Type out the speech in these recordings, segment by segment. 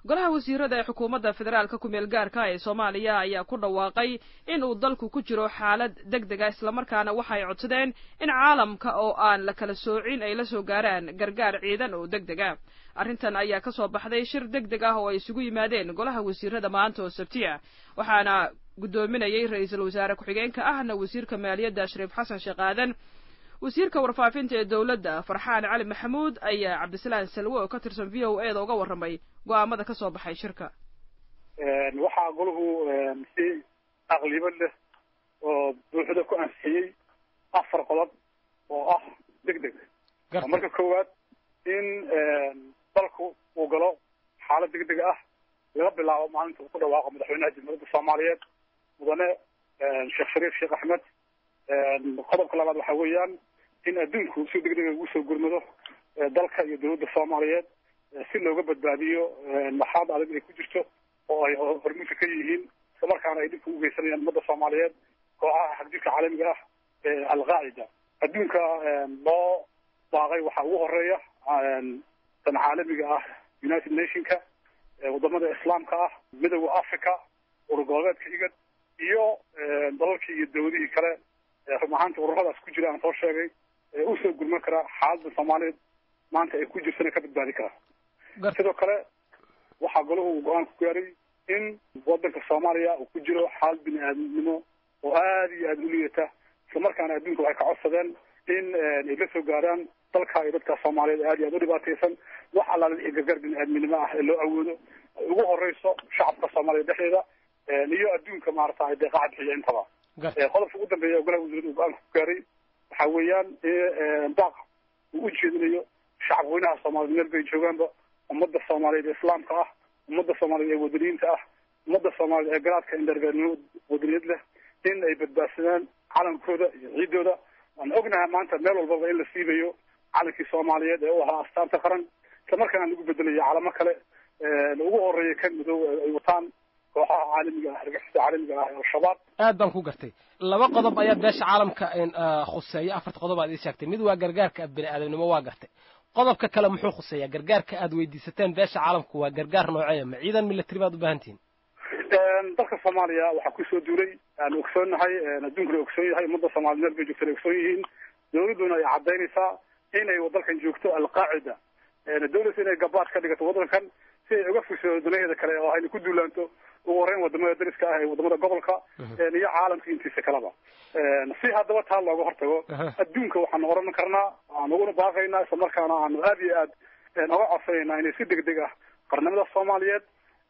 golaha wasiirada ee xukuumadda federaalka ku-meel gaarka ee soomaaliya ayaa ku dhawaaqay in uu dalku ku jiro xaalad deg dega islamarkaana waxay codsadeen in caalamka oo aan la kala soocin ay la soo gaaraan gargaar ciidan oo deg deg ah arrintan ayaa ka soo baxday shir deg deg ah oo ay isugu yimaadeen golaha wasiirada maanta oo sabti ah waxaana guddoominayay ra-iisul wasaare ku-xigeenka ahna wasiirka maaliyadda shariif xasan sheekh aadan wasiirka warfaafinta ee dowladda farxaan cali maxamuud ayaa cabdisalaan salwe oo ka tirsan v o e da uga warramay go-aamada ka soo baxay shirka waxaa golahu si aqlibo leh oo buuxda ku ansixiyey afar qodob oo ah deg deg marka koowaad in dalku uu galo xaalad deg deg ah laga bilaabo maalinta uu ku dhawaaqo madaxweynaha jamhuuriyadda soomaaliyeed mudane sheekh shariif sheekh axmed qodobka labaad waxa weeyaan in adduunku si deg dega ugu soo gurmado dalka iyo dowladda soomaaliyeed si looga badbaadiyo maxaad adag ay ku jirto oo ay hormuudka ka yihiin islamarkaana ay dhibka u geysanayaan ummadda soomaaliyeed kooxaha xagjirka caalamiga ah ee alqaacida adduunka loo baaqay waxaa ugu horeeya tan caalamiga ah united nationka wadamada islaamka ah midooda africa urgoboleedka igad iyo dalalkii iyo dawladihii kale run ahaanta ururadaas ku jira aan soo sheegay usoo gurman karaa xaaladda soomaaliyeed maanta ay ku jirtana ka badbaadi karaa sidoo kale waxaa golahu uu go-aan ku gaaray in wadanka soomaaliya uu ku jiro xaalad bini aadamnimo oo aada iyo aada u liidata islamarkaana adduunka waxay ka codsadeen in ay la soo gaaraan dalka iyo dadka soomaaliyeed aada iyo aada u dhibaataysan wax allaala wixii gargaar bini aadminimo ah ee loo awoodo ugu horeyso shacabka soomaaliya dhexdeeda iyo adduunka maarata ay deeqaha bixiya intaba qodobka ugu dambeeya oo golaha wasiirada uu go-aanka ku gaaray waxa weeyaan daaq uu u jeedinayo shacab weynaha soomaaliyeed meel bay joogaanba ummadda soomaaliyeed ee islaamka ah ummadda soomaaliyeed ee wadaniyiinta ah ummadda soomaaliyeed ee garaadka indhargaarnimo wadaniyad leh in ay badbaadsadaan calankooda iyo ciidooda waan ognahay maanta meel walbaba in la siibayo calankii soomaaliyeed ee u ahaa astaanta qaran islamarkaana lagu bedelayo calamo kale ugu horeeya kan madow ay wataan kooxaha caalamiga ah argixisada caalamiga ah ee al-shabaab aad baan ku gartay laba qodob ayaa beesha caalamka khuseeya afarta qodob aad ii sheegtay mid waa gargaarka bini aadamnimo waa gartay qodobka kale muxuu khuseeyaa gargaarka aad weydiisateen beesha caalamku waa gargaar nooceeya ma ciidan military baad u baahan tihiin dalka soomaaliya waxaa kusoo duulay aan ogsoonnahay adduunkuna ogsoon yahay ummadda soomaliya meel bay joogtaan ay ogsoon yihiin dawladduna ay caddaynaysaa inay dalkan joogto alqaacida dawladda inay gabaad ka dhigato waddankan si ay uga fusho danaheeda kale oo ayna ku duulaanto ugu horeyn wadamada dariska ah ee wadamada gobolka iyo caalamka intiisa kaleba si haddaba taa looga hortago adduunka waxaanu oran karnaa aan uguna baaqaynaa isla markaana aanu aada iyo aad oga codsanaynaa inay si deg deg ah qarnimada soomaaliyeed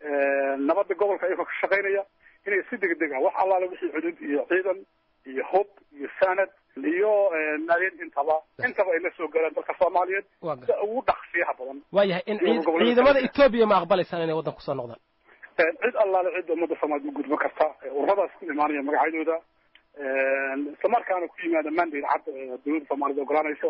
nabadda gobolka iyagoo ka shaqaynaya inay si deg deg ah wax allaale wixii cudud iyo ciidan iyo hub iyo sanad iyo naageed intaba intaba ay la soo gaaraan dalka soomaaliyeed si ugu dhaqsiyaha badan waayahay in ciidamada etoobiya ma aqbalaysaan inay waddan kusoo noqdaan cid allaale cid ummadda soomaaliya u gudban karta ururadaas ku imaanaya magacyadooda islamarkaana ku yimaada mandate cad dawladda soomaaliyed ogolaanayso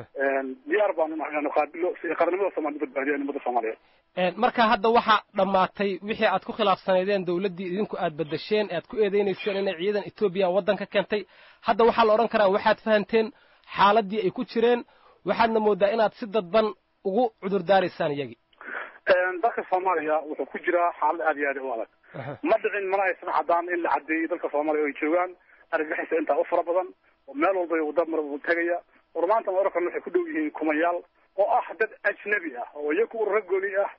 diyaar baanu nahay inaanu qaabilo si qarnimada soomaliya badbaadiyaan ummadda soomaaliyeed marka hadda waxaa dhammaatay wixii aad ku khilaafsanaydeen dawladdii idinku aad bedesheen aad ku eedeynayseen inay ciidan etoobiya waddanka keentay hadda waxaa la odhan karaa waxaad fahanteen xaaladdii ay ku jireen waxaadna moodaa inaad si dadban ugu cudurdaaraysaan iyagii dalka soomaaliya wuxuu ku jiraa xaalad aada iyo aad u adag ma dhicin mana aysan caddaan in la caddeeyey dalka soomaaliya oo ay joogaan argagixisa intaa u fara badan oo meel walba wada marbu tegaya war maanta ma oran waxay ku dhow yihiin kumayaal oo ah dad ajnabi ah oo iyaku ururo gooni ah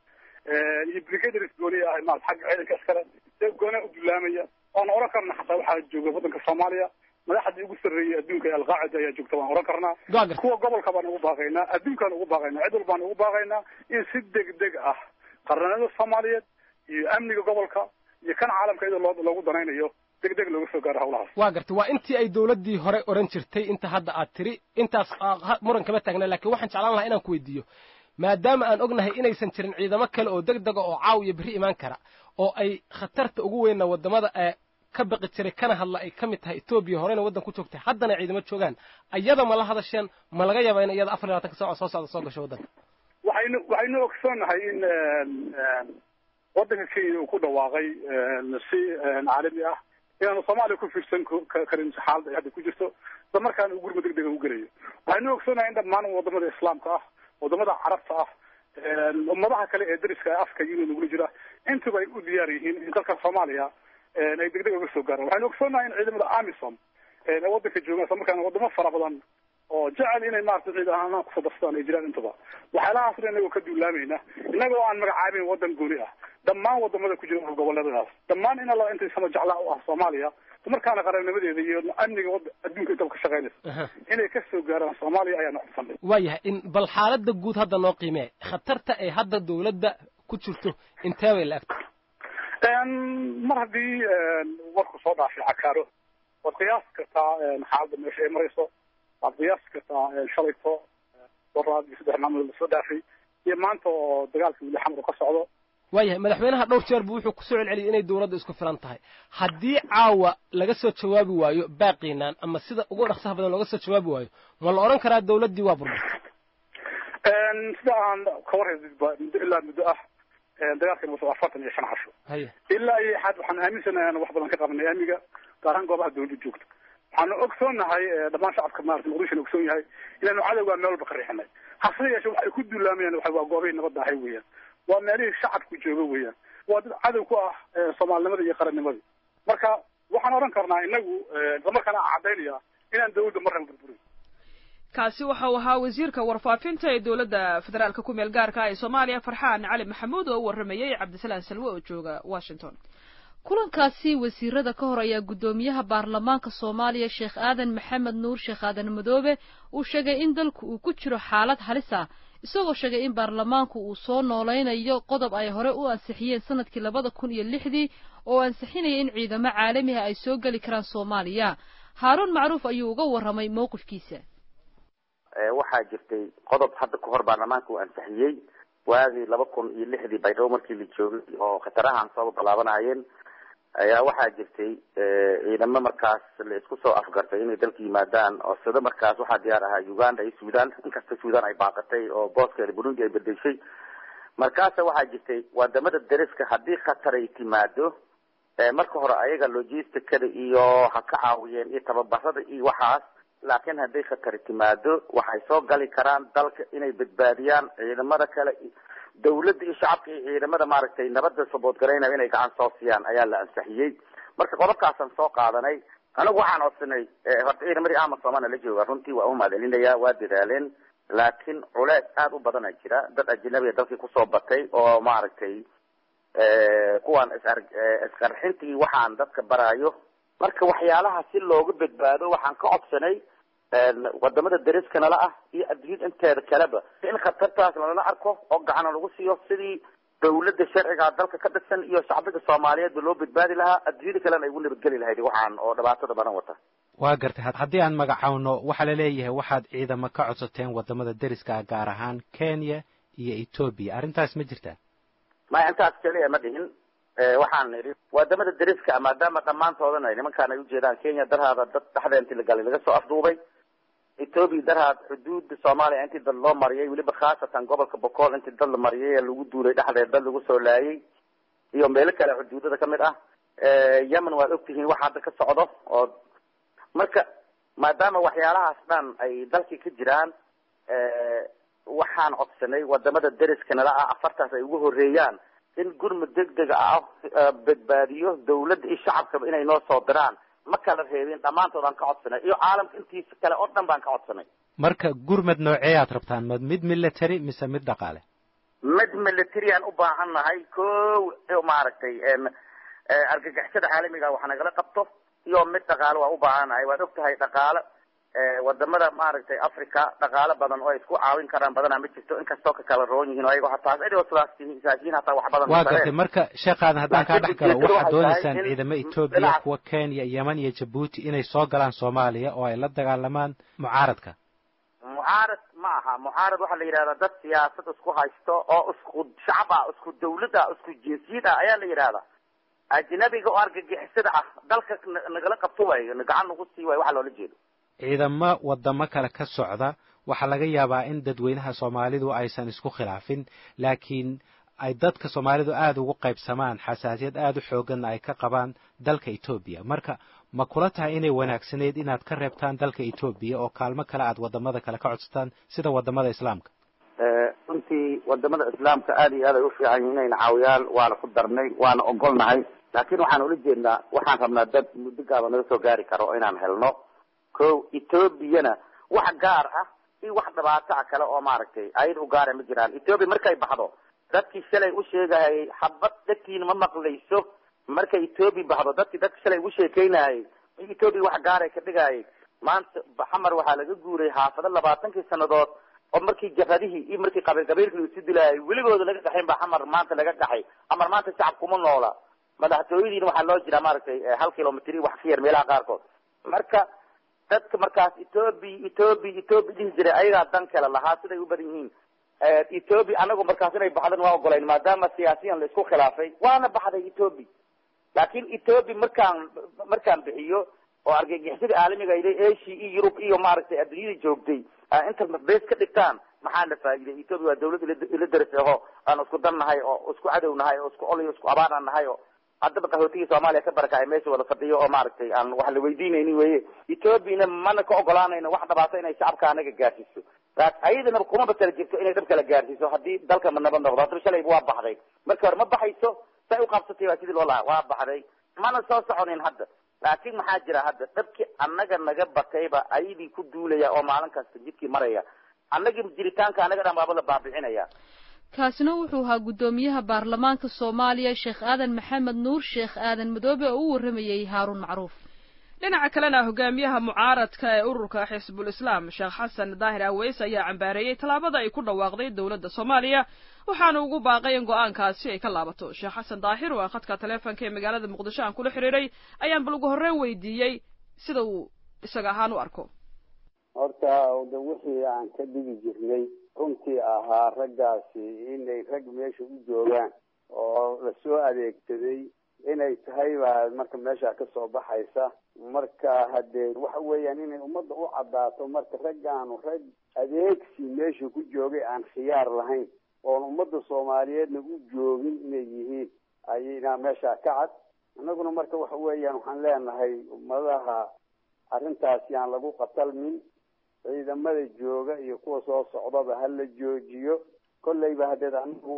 iyo brigadars gooni ah maarata xagga ciidanka iskale ee goona u dulaamaya waana oran karna xataa waxaa jooga waddanka soomaaliya madaxdii ugu sarreeyay adduunka ee alqaacida ayaa joogta waan oran karnaa kuwa gobolka baan ugu baaqaynaa adduunkaan ugu baaqaynaa cid walbaan ugu baaqaynaa in si deg deg ah qarnimada soomaaliyeed iyo amniga gobolka iyo kan caalamka iyadoo loo loogu danaynayo deg deg looga soo gaaro hawlahaas waa gartay waa intii ay dawladdii hore oran jirtay inta hadda aad tiri intaas muran kama taagna laakiin waxaan jeclaan lahaa inaan ku weydiiyo maadaama aan ognahay inaysan jirin ciidamo kale oo deg dega oo caawiya berri imaan kara oo ay khatarta ugu weynna wadamada ee ka baqi jiray kana hadla ay ka mid tahay etoobiya horeyna waddan ku joogtay haddana ciidamo joogaan ayada ma la hadasheen ma laga yaabaa in iyada afar iyo labatanka saaco soo socda soo gasho waddanka waxaynu waxaynu ogsoonnahay in waddanka kenya uu ku dhawaaqay si caalami ah inaanu soomaaliya ku fiirsan karin xaaladda ay hadda ku jirto isla markaana uu gurma deg dega u gelayo waxaynu ogsoonnahay in dhammaan wadamada islaamka ah wadamada carabta ah ummadaha kale ee dariska afka union nagula jira intuba ay u diyaar yihiin in dalka soomaaliya ay degdeg uga soo gaaraan waxaynu ogsoonahay in ciidamada amisom ee waddanka joogaan isla markaana wadamo fara badan oo jecel inay maarata ciid ahaan kusoo darsadaan ay jiraan intuba waxyaalahaas dhan inagoo ka duulaamayna inagoo aan magacaabeyn waddan gooni ah dhammaan wadamada ku jira goboleedadaas dhammaan in alla intay sama jeclaa u ah soomaaliya markaana qarannimadeeda iyo amniga wada adduunka intaba ka shaqaynaysa inay ka soo gaaraan soomaaliya ayaa noqsanay waayahay in bal xaaladda guud hadda noo qiimee khatarta ay hadda dawladda ku jirto intee bay la-egta mar haddii warku soo dhaafay cakaaro waad qiyaas kartaa xaaladda meesha ay marayso waad qiyaas kartaa shalayto doraad iyo saddex maalmood lasoo dhaafay iyo maanta oo dagaalka wili xamar ka socdo waayahay madaxweynaha dhowr jeer buu wuxuu kusoo celceliyay inay dawladda isku filan tahay haddii caawa laga soo jawaabi waayo baaqiinaan ama sida ugu dhaqsaha badan looga soo jawaabi waayo ma la odhan karaa dawladdii waa burburtay sida aan ka warhaydba muddo ilaa muddo ah dagaalkan wuxuu afartan iyo shan casho haya ilaa iyo xad waxaan aaminsanahay aan wax badan ka qabanay amniga gaar ahaan goobaha dawladda joogta waxaanu ogsoonahay dhammaan shacabka maarata muqdishona ogsoon yahay inaanu cadowgaa meel walba ka riixinay hase yeeshe waxay ku duulaamayaan waxa waa goobahay nabadda ahay weeyaan waa meelihii shacabku jooga weeyaan waa dad cadow ku ah soomaalinimada iyo qarannimadii marka waxaan odhan karnaa inagu islamarkaana caddaynaya inaan dawladda marnaba burburin kaasi waxa uu ahaa wasiirka warfaafinta ee dowladda federaalka ku meel gaarka ee soomaaliya farxaan cali maxamuud oo u warramayey cabdisalaan salwe oo jooga washington kulankaasi wasiirada ka hor ayaa guddoomiyaha baarlamaanka soomaaliya sheekh aadan maxamed nuur sheekh aadan madoobe uu sheegay in dalku uu ku jiro xaalad halis ah isagoo sheegay in baarlamaanku uu soo noolaynayo qodob ay hore u ansixiyeen sanadkii labada kun iyo lixdii oo ansixinaya in ciidamo caalamiha ay soo geli karaan soomaaliya haaruun macruuf ayuu uga warramay mowqifkiisa waxaa jirtay qodob hadda ka hor baarlamaanka uu ansixiyey waagii laba kun iyo lixdii baydhabo markii la joogay oo khatarahan soo balaabanayeen ayaa waxaa jirtay ciidamo markaas la isku soo afgartay inay dalka yimaadaan oo sida markaas waxaa diyaar ahaa uganda iyo sudan inkasta sudan ay baaqatay oo booskeeda burundi ay bedeshay markaasa waxaa jirtay wadamada dariska haddii khatar ay timaado marka hore ayaga logisticada iyo ha ka caawiyeen iyo tababarada iyo waxaas laakiin hadday khatari timaado waxay soo gali karaan dalka inay badbaadiyaan ciidamada kale dawladda iyo shacabka iyo ciidamada maaragtay nabadda saboodgaraynaya inay gacan soo siiyaan ayaa la ansixiyey marka qodobkaasaan soo qaadanay anigu waxaan codsanay horta ciidamadii amasoomana la jooga runtii waa umahad celinaya waa dadaaleen laakiin culees aada u badana jira dad ajnabiga dalkii kusoo batay oo maaragtay kuwaan isar isqarxintii waxaan dadka baraayo marka waxyaalaha si looga badbaado waxaan ka codsanay wadamada dariska nala ah iyo adduunyada inteeda kaleba in khatartaas lala arko oo gacana lagu siiyo sidii dawladda sharciga dalka ka dhisan iyo shacbiga soomaaliyeedba loo badbaadi lahaa adduunyada kalena ay ugu nabadgeli lahayd waxaan oo dhibaatada badan wata waa gartay haddii aan magacawno waxaa la leeyahay waxaad ciidamo ka codsateen wadamada deriska gaar ahaan kenya iyo etoobiya arrintaas ma jirtaa maya intaas keliya ma dhihin waxaan nidhi wadamada deriska maadaama dhammaantoodana nimankaan ay ujeedaan kenya darhaada dad dhexda intii la galay laga soo afduubay etoobiya darhaad xuduudda soomaaliya intii dad loo mariyay weliba khaasatan gobolka bocool intii dad la mariyay ee lagu duulay dhexdeed dad lagu soo laayay iyo meelo kale xuduudada kamid ah yemen waad ogtihiin waxa hadda ka socdo oo marka maadaama waxyaalahaas dhan ay dalkii ka jiraan waxaan codsanay wadamada deriska nala ah afartaas ay ugu horeeyaan in gurmud degdega ah badbaadiyo dawladda iyo shacabkaba inay noo soo diraan ma kala reebin dhammaantood aan ka codsanay iyo caalamka intiisa kale oo dhan baan ka codsanay marka gurmad noocee aad rabtaan ma mid military mise mid dhaqaale mid military aan u baahan nahay ko maaragtay argagixisada caalamiga wax nagala qabto iyo mid dhaqaale waa u baahan nahay waad og tahay dhaqaale wadamada maaragtay africa dhaqaalo badan oo ay isku caawin karaan badanaa ma jirto inkastoo ka kala roon yihiin ayago hataa idio sidaasiyiin hataa wax badan waa gartay marka sheekaadan haddaan kaa dhex galo waxaad doonaysaan ciidamo etoobiya kuwa kenya yemen iyo jabuuti inay soo galaan soomaaliya oo ay la dagaalamaan mucaaradka mucaarad ma aha mucaarad waxaa la yidhahdaa dad siyaasad isku haysto oo isku shacab ah isku dawlad ah isku jinsiyad ah ayaa la yidhahdaa ajnabiga oo argagixisada ah dalka nagala qabto waayo gacan nagu sii waayo waxa loola jeedo ciidamo wadamo kale ka socda waxaa laga yaabaa in dadweynaha soomaalidu aysan isku khilaafin laakiin ay dadka soomaalidu aada ugu qaybsamaan xasaasiyad aada u xooganna ay ka qabaan dalka etoobiya marka ma kula tahay inay wanaagsanayd inaad ka reebtaan dalka etoobiya oo kaalmo kale aad wadamada kale ka codsataan sida wadamada islaamka runtii wadamada islaamka aada iyo aad ay ufiican yihiin inayna caawiyaal waana ku darnay waana ogolnahay laakiin waxaan ula jeednaa waxaan rabnaa dad muddo gaaba naga soo gaari karo inaan helno ko ethoobiana wax gaar ah iyo wax dhibaato ah kale oo maaragtay ayada u gaara ma jiraan ethoobia markay baxdo dadkii shalay u sheegahayay xabad dadkiina ma maqlayso markay ethoobia baxdo dadkii dadka shalay ugu sheekeynahayay ethoobia wax gaaray ka dhigayay maanta xamar waxaa laga guuray xaafado labaatankii sanadood oo markii jabhadihii iyo markii qabiil qabiilkii isu dilaayay weligooda laga gaxayn ba xamar maanta laga gaxay xamar maanta shacab kuma noola madaxtooyadiina waxaa loo jiraa maaragtay hal kilomitr wax ka yar meelaha qaarkood marka dadka markaas ethoobia ethoobia ethoobia dhihi jiray ayagaa dan kale lahaa siday u badan yihiin ethoobia anagu markaas inay baxdan waa ogolayn maadaama siyaasiyan la isku khilaafay waana baxday ethoobia laakin ethoobia markaan markaan bixiyo oo argagixisada caalamiga ila asia iyo yurub iyo maaragtay adduunyada joogtay inta bes ka dhigtaan maxaa la faa'iiday ethoobia waa dawlad ila daris aho aan isku dan nahay oo isku cadow nahay oo isku ol iyo isku abaanaan nahay oo haddaba qaxootigii soomaaliya ka barakacay meesha wada fadhiyo oo maaragtay aan wax la weydiinaynin weye ethoobiana mana ka ogolaanayno wax dhibaato inay shacabka anaga gaarsiiso ayadana kuma batala jirto inay dhab kala gaarsiiso haddii dalka nabad noqdo haddaba shalayba waa baxday marka hore ma baxayso say uqabsatay waa sidii loo lahaa waa baxday mana soo soconin hadda laakiin maxaa jira hadda dhabkii annaga naga batayba ayadii ku duulaya oo maalin kasta jidkii maraya annagii jiritaanka anaga dhan baaba la baabicinaya kaasina wuxuu ahaa guddoomiyaha baarlamaanka soomaaliya sheekh aadan maxamed nuur sheekh aadan madoobe oo u warramayey haaruun macruuf dhinaca kalena hogaamiyaha mucaaradka ee ururka xisbul islaam sheekh xasan daahir aweys ayaa cambaareeyey tallaabada ay ku dhawaaqday dowladda soomaaliya waxaana ugu baaqay in go-aankaasi ay ka laabato sheekh xasan daahir oo khadka taleefonka ee magaalada muqdisho aan kula xiriiray ayaan bal ugu horreyn weydiiyey sida uu isaga ahaan u arko horta de wixii aan ka dhigi jirnay runtii ahaa raggaasi inay rag meesha u joogaan oo lasoo adeegsaday inay tahay baa marka meesha kasoo baxaysa marka hadee waxa weeyaan inay ummadda u caddaato marka raggaanu rag adeegsi meesha ku joogay aan khiyaar lahayn oon ummadda soomaaliyeedna u joogin inay yihiin ayna meesha ka cad annaguna marka waxa weeyaan waxaan leenahay ummadaha arrintaasi aan lagu qatalmin ciidamada jooga iyo kuwa soo socdaba ha la joojiyo kolleyba hadeed anagu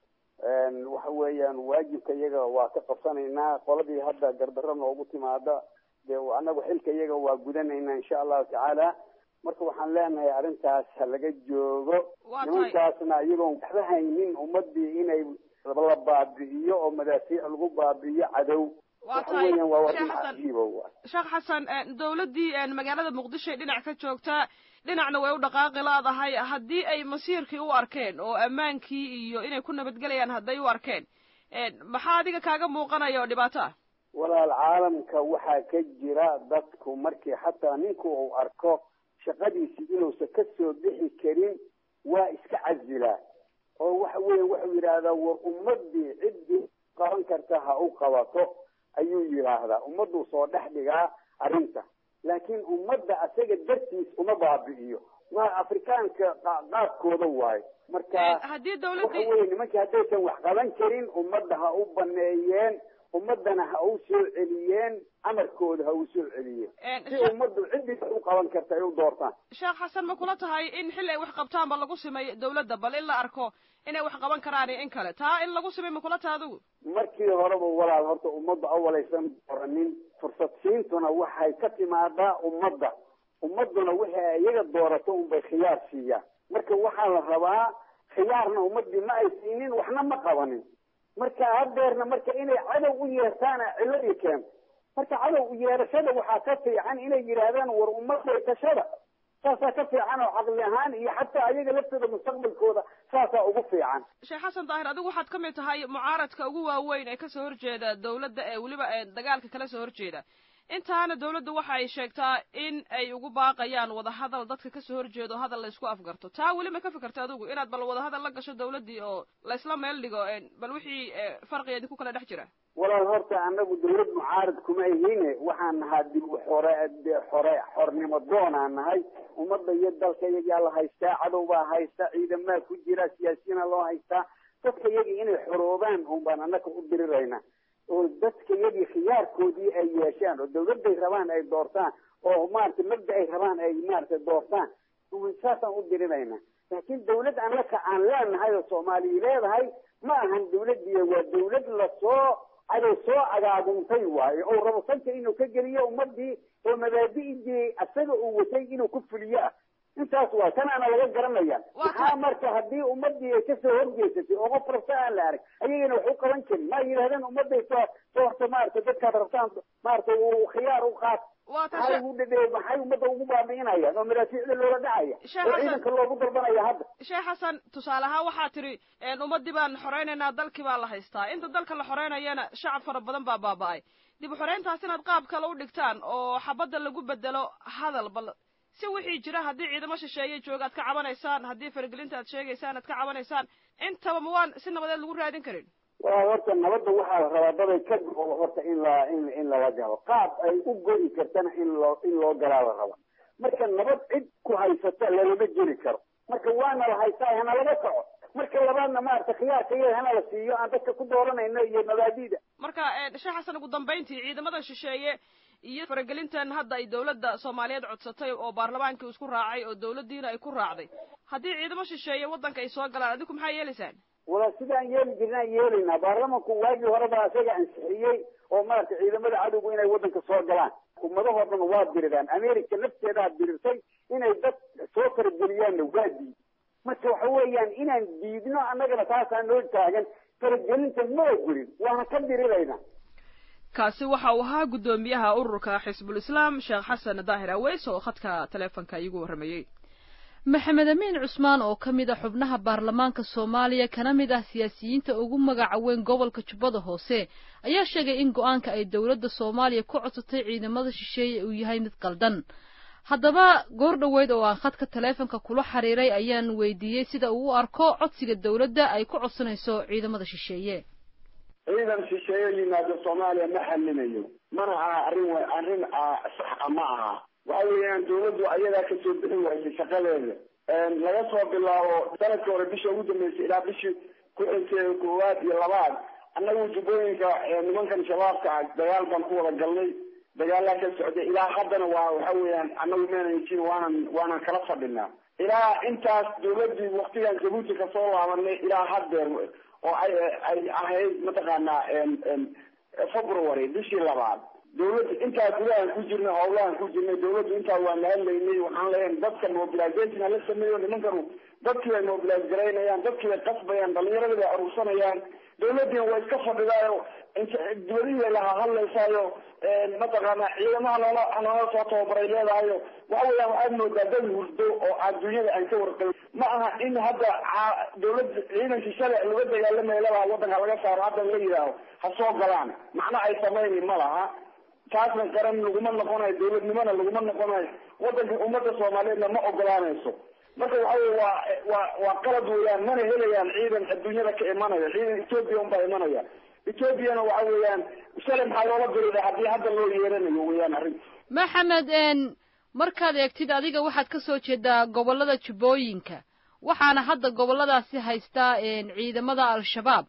waxa weeyaan waajibka iyaga waa ka qabsanaynaa qoladii hadda gardarro noogu timaada dee anagu xilka iyaga waa gudanaynaa insha allahu tacaala marka waxaan leenahay arrintaas ha laga joogo nimankaasna iyagoon waxba haynin ummadii inay la baabi'iyo oo madaafiic lagu baabi'iyo cadow waxa weeyaan waa arrin cajiiba wa sheekh xasan dawladdii magaalada muqdisho ay dhinac ka joogtaa dhinacna way u dhaqaaqi laadahay haddii ay masiirkii u arkeen oo ammaankii iyo inay ku nabadgelayaan hadday u arkeen maxaa adiga kaaga muuqanaya oo dhibaato ah walaal caalamka waxaa ka jira dadku markii xataa ninku uu arko shaqadiisi inuusan ka soo bixi karin waa iska casilaa oo waxa weya wuxuu yidhaahdaa war ummadii ciddii qaban karta ha u qabato ayuu yidhaahdaa ummadduu soo dhex dhigaa arrinta laakiin ummadda asaga dartiis uma baabi'iyo waa afrikaanka qaabkooda waayo marka haddii waxa dawladdii weye nimankii haddaysan wax qaban karin ummadda ha u baneeyeen ummaddana ha u soo celiyeen amarkooda ha u soo celiyeen si ummaddu ciddii wax u qaban karta ay u doortaan sheekh xasan ma kula tahay in xilli ay wax qabtaanba lagu simay dawladda bal in la arko inay wax qaban karaan iyo in kale taa in lagu simay ma kula taha adigu markii horeba walaal horta ummadda awalaysan dooranin fursad siintuna waxay ka timaadaa ummadda ummadduna wixii ay iyaga doorato unbay khiyaar siiyaan marka waxaa la rabaa khiyaarna ummaddii ma ay siinin waxna ma qabanin marka hadeerna marka inay cadow u yeertaana cilladii keento marka cadow u yeerashada waxaa ka fiican inay yidhaahdaan war ummadday tashada saasaa ka fiican oo caqli ahaan iyo xataa ayaga laftooda mustaqbalkooda saasaa ugu fiican sheekh xasan daahir adigu waxaad ka mid tahay mucaaradka ugu waaweyn ee kasoo horjeeda dawladda ee weliba ee dagaalka kala soo horjeeda intaana dawladdu waxa ay sheegtaa in ay ugu baaqayaan wadahadal dadka kasoo horjeedo hadal la isku afgarto taa weli ma ka fikerta adigu inaad bal wadahadal la gasho dawladdii oo la isla meel dhigo bal wixii farqiga idinku kala dhex jira walaal horta anagu dawlad mucaarad kuma ihine waxaan nahaa dib xore xore xornimo doonaan nahay ummadda iyo dalka iyagaa la haystaa cadow baa haysta ciidamaa ku jira siyaasiyana loo haystaa dadka iyagii inay xoroobaan un baan annaga u dirirayna oo dadka iyagii khiyaarkoodii ay yeeshaan oo dawladday rabaan ay doortaan oo maarata mabda ay rabaan ay maarata doortaan saasaan u dirinayna laakiin dawlad annaka aan leenahay oo soomaaliya leedahay ma ahan dawladdiiya waa dawlad lasoo cadow soo agaaguntay waayo oo rabo sanka inuu ka geliyo ummadii oo mabaadi'dii asaga uu watay inuu ku fuliyo ah intaas waa tanaana laga garanaya maxaa marka haddii ummadii ay kasoo horjeesatay oo qof rabta aan la arag ayagana wax u qaban karin ma yidhahdeen ummaday soo soo horta maarata dadkaad rabtaan maarata uu khiyaar u qaat maxay ugu dhadhe maxay ummadda ugu baabi'inayaan oo madaafiicda loola dhacaya oo ciidanka loogu dalbanaya hadda sheekh xasan tusaale ahaan waxaa tidhi ummadii baan xoreynaynaa dalkii baa la haystaa inta dalka la xoreynayana shacab fara badan baa baaba'ay dib u xoreyntaas inaad qaab kale u dhigtaan oo xabadda lagu bedelo hadal bal si wixii jira haddii ciidamo shisheeye jooga aad ka cabanaysaan haddii faragelinta aad sheegaysaan aad ka cabanaysaan intaba ma waan si nabadeed lagu raadin karin waa horta nabadda waxaa la rabaa daday ka go horta in la in in lala galo qaab ay u go'i kartana in loo in loo galaa la raba marka nabad cid ku haysata lalama jeli karo marka waana la haystaa hana laga kaco marka labaadna maarata khiyaarka iyo hana la siiyo aan dadka ku dooranayno iyo mabaadida marka sheekh xasan ugu dambayntii ciidamada shisheeye iyo faragelintan hadda ay dawladda soomaaliyeed codsatay oo baarlamaankii isku raacay oo dawladdiina ay ku raacday haddii ciidamo shisheeye waddanka ay soo galaan adinku maxaa yeelaysaan wala sidaan yeeli jirnaan yeelaynaa baarlamanku waagii horeba isaga ansixiyey oo maarata ciidamada cadowgu inay waddanka soo galaan ummadahoo dhan waa diriraan america nafteedaa dirirtay inay dad soo farageliyaanna waa diid marka waxa weeyaan inaan diidno annagana taasaa noo taagan faragelinta ma ogolin waana ka diriraynaa kaasi waxa uu ahaa guddoomiyaha ururka xisbul islaam sheekh xasan daahir aweys oo khadka taleefonka iigu warramayey maxamed amiin cusmaan oo ka mid a xubnaha baarlamaanka soomaaliya kana mid ah siyaasiyiinta ugu magaca weyn gobolka jubbada hoose ayaa sheegay in go-aanka ay dowladda soomaaliya ku codsatay ciidamada shisheeye uu yahay mid qaldan haddaba goor dhoweyd oo aan khadka taleefonka kula xiriiray ayaan weydiiyey sida uu u arko codsiga dowladda ay ku codsanayso ciidamada shisheeye ciidan shisheeye yimaado soomaaliya ma xalinayo mana aha arrin arrin sax ma aha waxa weeyaan dawladdu ayadaa kasoo bixi waysay shaqadeeda laga soo bilaabo sanadka hore bisha ugu dambeysay ilaa bishii ku xigtay koowaad iyo labaad annagu jubbooyinka nimankan shabaabka ah dagaal baan ku wada galnay dagaalaa ka socday ilaa haddana waa waxa weeyaan annagu meenan jin waanan waanan kala fadhinaa ilaa intaas dawladdii waktigan jabuuti kasoo laabanay ilaa haddeer oo ay ay ahayd mataqaanaa february bishii labaad dawladda intaa gudahaan ku jirnay howlahan ku jirnay dawladdu intaa waa nahadlaynay waxaan leeyahay dadka mobilization hala sameeyo nimankanu dadkii bay mobilize garaynayaan dadkii bay qasbayaan dhalinyaradii bay aruursanayaan dawladdiina waa iska fadhidaayo dibadihii bay laha hadlaysaayo mataqaanaa ciidamaha noola noola soo tababaray leedahayo waxa weeyaan waxaad moodaa dad hurdo oo adduunyada aan ka warqabin ma aha in hadda dawladda ciidankii shalay laga dagaalamaya leedaha waddanka laga saaro hadda la yidhaaho ha soo galaan macno ay samayni ma laha taasna qaran laguma noqonayo dawladnimona laguma noqonayo waddanka ummadda soomaaliyeedna ma ogolaanayso marka waxa wey waa waa waa qalad weeyaan mana helayaan ciidan adduunyada ka imanaya ciidan ethoobia unbaa imanaya ethoobiana waxa weeyaan shalay maxaa loola dirida haddii hadda loo yeeranayo weeyaan arrin maxamed markaad eegtid adiga waxaad ka soo jeedaa gobollada jubbooyinka waxaana hadda gobolladaasi haystaa ciidamada al-shabaab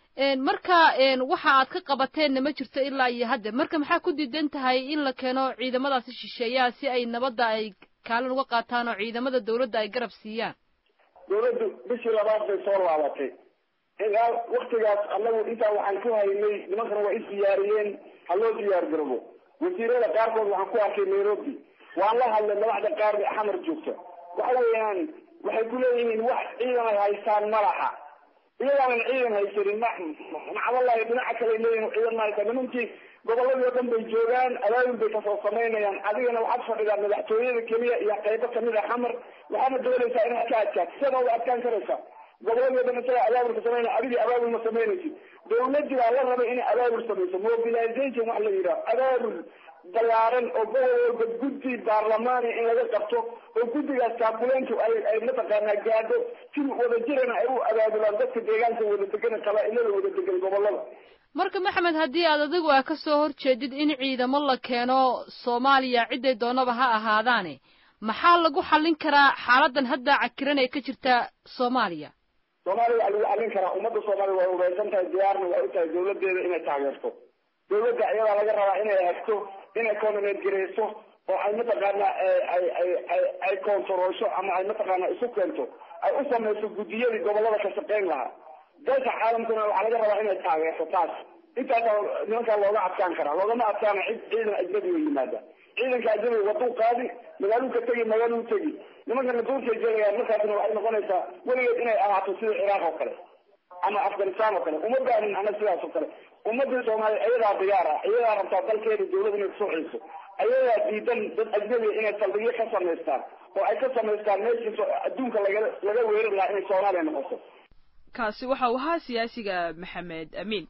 marka waxa aad ka qabateenna ma jirto ilaa iyo hadda marka maxaa ku diidan tahay in la keeno ciidamadaasi shisheeyaha si ay nabadda ay kaalin uga qaataan oo ciidamada dawladda ay garab siiyaan dawladdu bishii labaad bay soo laabatay ilaa waktigaas annagu intaa waxaan ku haynay nimankana waa isdiyaariyeen ha loo diyaar garabo wasiirada qaarkood waxaan ku arkay nairobi waan la hadlay madaxda qaar bay xamar joogta waxa weeyaan waxay ku leeyihiin wax ciidan ay haystaan malaha iyagaanan ciidan haysanin ma macdalahi dhinaca kale leeyihin ciidan ma haystaan nimankii goboladii oo dhan bay joogaan abaabul bay kasoo samaynayaan adigana waxaad fadhidaa madaxtooyada keliya iyo qaybo kamid a xamar waxaana doonaysaa inaad ka adkaato sidaa uga adkaan karaysaa goboladii o dhan isaga abaabulka samaynaya adigii abaabul ma samaynaysid dawladii baa la rabay inay abaabul samayso mobilization wax la yidhaho abaabul balaaran oo gobol walba guddi baarlamaani in laga qabto oo guddigaas kaakuleyntu ay ay mataqaanaa gaadho si wadajirana ay u abaabulaan dadka deegaanka wada degan qabaa-ilada wada degan gobolada marka maxamed haddii aad adigu a ka soo horjeedid in ciidamo la keeno soomaaliya ciday doonaba ha ahaadaane maxaa lagu xallin karaa xaaladan hadda cakiran ee ka jirta soomaaliya soomaaliya waxaa lagu xallin karaa ummadda soomaaliya way ureysan tahay diyaarna waa u tahay dawladeeda inay taageerto dawladda iyadaa laga rabaa inay hagto inay coordinate gareyso oo ay mataqaanaa ay ay ay ay koontaroosho ama ay mataqaanaa isu keento ay u samayso guddiyadii gobolada ka shaqayn lahaa dalka caalamkuna waxaa laga rabaa inay taageerto taas intaasaa nimankaa looga adkaan karaa loogama adkaana cid ciidan ajnabi oo yimaada ciidanka ajnabiga waduu qaadi magaaluu ka tegi magaaluu tegi nimankana duurkay gelayaan markaasna waxay noqonaysaa weligeed inay ahaato sida ciraaq oo kale ama afghanistan oo kale uma baanin ana sidaas oo kale ummadii soomaaliya ayadaa diyaar ah ayadaa rabtaa dalkeeda dawlada inay kusoo ciiso ayadaa diidan dad ajnabiga inay saldhigyo ka samaystaan oo ay ka samaystaan meeshii adduunka laga laga weerari lahaa inay soomaaliya noqoto kaasi waxa uu ahaa siyaasiga maxamed amiin